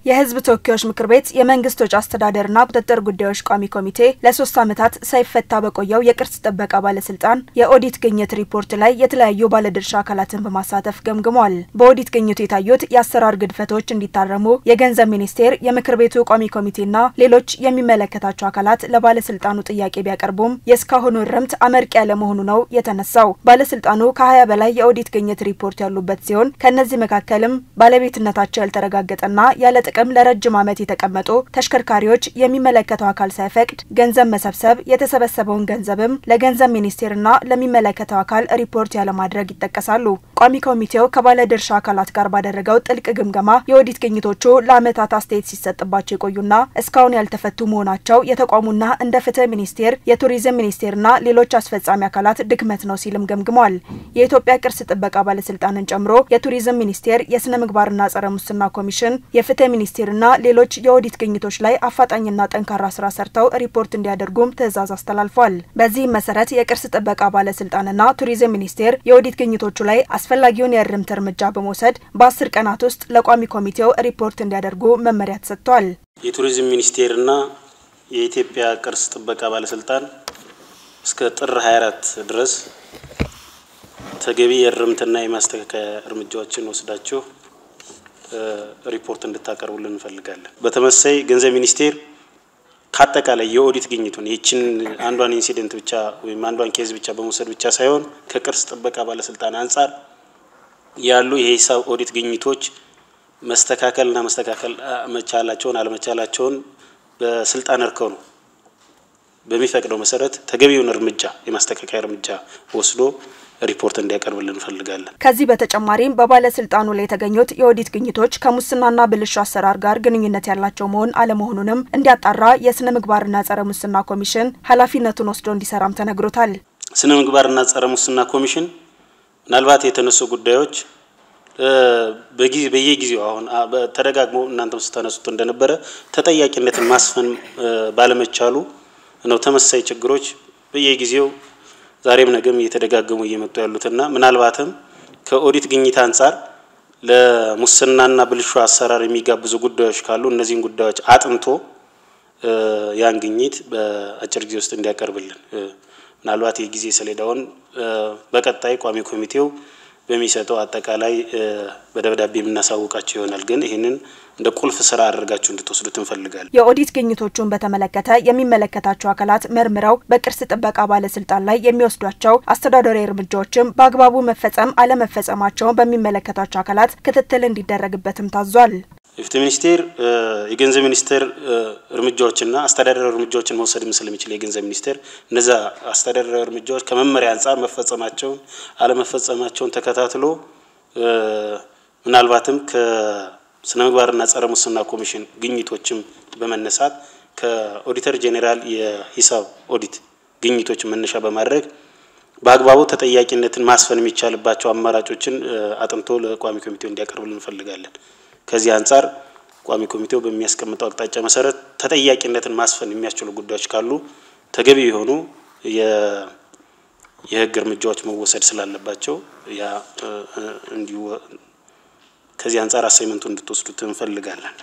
የሕዝብ ተወካዮች ምክር ቤት የመንግስት ወጪ አስተዳደርና ቁጥጥር ጉዳዮች ቋሚ ኮሚቴ ለሶስት ዓመታት ሳይፈታ በቆየው የቅርስ ጥበቃ ባለስልጣን የኦዲት ግኝት ሪፖርት ላይ የተለያዩ ባለድርሻ አካላትን በማሳተፍ ገምግሟል። በኦዲት ግኝቱ የታዩት የአሰራር ግድፈቶች እንዲታረሙ የገንዘብ ሚኒስቴር፣ የምክር ቤቱ ቋሚ ኮሚቴና ሌሎች የሚመለከታቸው አካላት ለባለስልጣኑ ጥያቄ ቢያቀርቡም የእስካሁኑ እርምት አመርቂ ያለመሆኑ ነው የተነሳው። ባለስልጣኑ ከ20 በላይ የኦዲት ግኝት ሪፖርት ያሉበት ሲሆን ከእነዚህ መካከልም ባለቤትነታቸው ያልተረጋገጠና ያለ ጥቅም ለረጅም ዓመት የተቀመጡ ተሽከርካሪዎች የሚመለከተው አካል ሳይፈቅድ ገንዘብ መሰብሰብ፣ የተሰበሰበውን ገንዘብም ለገንዘብ ሚኒስቴርና ለሚመለከተው አካል ሪፖርት ያለማድረግ ይጠቀሳሉ። ቋሚ ኮሚቴው ከባለድርሻ አካላት ጋር ባደረገው ጥልቅ ግምገማ የኦዲት ግኝቶቹ ለዓመታት አስተያየት ሲሰጥባቸው የቆዩና እስካሁን ያልተፈቱ መሆናቸው የተቋሙና እንደ ፍትህ ሚኒስቴር፣ የቱሪዝም ሚኒስቴርና ሌሎች አስፈጻሚ አካላት ድክመት ነው ሲልም ገምግሟል። የኢትዮጵያ ቅርስ ጥበቃ ባለስልጣንን ጨምሮ የቱሪዝም ሚኒስቴር፣ የስነ ምግባርና ጸረ ሙስና ኮሚሽን፣ የፍትህ ሚኒስቴርና ሌሎች የኦዲት ግኝቶች ላይ አፋጣኝና ጠንካራ ስራ ሰርተው ሪፖርት እንዲያደርጉም ትዕዛዝ አስተላልፏል። በዚህም መሰረት የቅርስ ጥበቃ ባለስልጣንና ቱሪዝም ሚኒስቴር የኦዲት ግኝቶቹ ላይ አስፈላጊውን የእርምት እርምጃ በመውሰድ በአስር ቀናት ውስጥ ለቋሚ ኮሚቴው ሪፖርት እንዲያደርጉ መመሪያ ተሰጥቷል። የቱሪዝም ሚኒስቴርና የኢትዮጵያ ቅርስ ጥበቃ ባለስልጣን እስከ ጥር 24 ድረስ ተገቢ የእርምትና የማስተካከያ እርምጃዎችን ወስዳችሁ ሪፖርት እንድታቀርቡልን እንፈልጋለን። በተመሳይ ገንዘብ ሚኒስቴር ከአጠቃላይ የኦዲት ግኝቱን ይችን አንዷን ኢንሲደንት ብቻ ወይም አንዷን ኬዝ ብቻ በመውሰድ ብቻ ሳይሆን ከቅርስ ጥበቃ ባለስልጣን አንጻር ያሉ የሂሳብ ኦዲት ግኝቶች መስተካከልና መስተካከል መቻላቸውን አለመቻላቸውን በስልጣን እርከው ነው በሚፈቅደው መሰረት ተገቢውን እርምጃ የማስተካከያ እርምጃ ወስዶ ሪፖርት እንዲያቀርብልን እንፈልጋለን። ከዚህ በተጨማሪም በባለስልጣኑ ላይ የተገኙት የኦዲት ግኝቶች ከሙስናና ብልሹ አሰራር ጋር ግንኙነት ያላቸው መሆን አለመሆኑንም እንዲያጣራ የስነ ምግባርና ጸረ ሙስና ኮሚሽን ኃላፊነቱን ወስዶ እንዲሰራም ተነግሮታል። ስነ ምግባርና ጸረ ሙስና ኮሚሽን ምናልባት የተነሱ ጉዳዮች በጊዜ በየጊዜው አሁን ተደጋግሞ እናንተም ስታነሱት እንደነበረ ተጠያቂነትን ማስፈን ባለመቻሉ ነው ተመሳሳይ ችግሮች በየጊዜው ዛሬም ነገም እየተደጋገሙ እየመጡ ያሉትና ምናልባትም ከኦዲት ግኝት አንጻር ለሙስናና ብልሹ አሰራር የሚጋብዙ ጉዳዮች ካሉ እነዚህን ጉዳዮች አጥንቶ ያን ግኝት በአጭር ጊዜ ውስጥ እንዲያቀርብልን ምናልባት የጊዜ ሰሌዳውን በቀጣይ ቋሚ ኮሚቴው በሚሰጠው አጠቃላይ በደብዳቤ የምናሳውቃቸው ይሆናል። ግን ይህንን እንደ ቁልፍ ስራ አድርጋችሁ እንድትወስዱት እንፈልጋለን። የኦዲት ግኝቶቹን በተመለከተ የሚመለከታቸው አካላት መርምረው በቅርስ ጥበቃ ባለስልጣን ላይ የሚወስዷቸው አስተዳደራዊ እርምጃዎችም በአግባቡ መፈጸም አለመፈጸማቸውን በሚመለከታቸው አካላት ክትትል እንዲደረግበትም ታዟል። የፍትህ ሚኒስቴር የገንዘብ ሚኒስቴር እርምጃዎችና አስተዳደራዊ እርምጃዎችን መውሰድም ስለሚችል የገንዘብ ሚኒስቴር እነዛ አስተዳደራዊ እርምጃዎች ከመመሪያ አንጻር መፈጸማቸውን አለመፈጸማቸውን ተከታትሎ ምናልባትም ከስነ ምግባርና ጸረ ሙስና ኮሚሽን ግኝቶችም በመነሳት ከኦዲተር ጄኔራል የሂሳብ ኦዲት ግኝቶችን መነሻ በማድረግ በአግባቡ ተጠያቂነትን ማስፈን የሚቻልባቸው አማራጮችን አጥንቶ ለቋሚ ኮሚቴው እንዲያቀርብልን እንፈልጋለን። ከዚህ አንጻር ቋሚ ኮሚቴው በሚያስቀምጠው አቅጣጫ መሰረት ተጠያቂነትን ማስፈን የሚያስችሉ ጉዳዮች ካሉ ተገቢ የሆኑ የሕግ እርምጃዎች መወሰድ ስላለባቸው ያ እንዲሁ ከዚህ አንጻር አሳይመንቱ እንድትወስዱት እንፈልጋለን።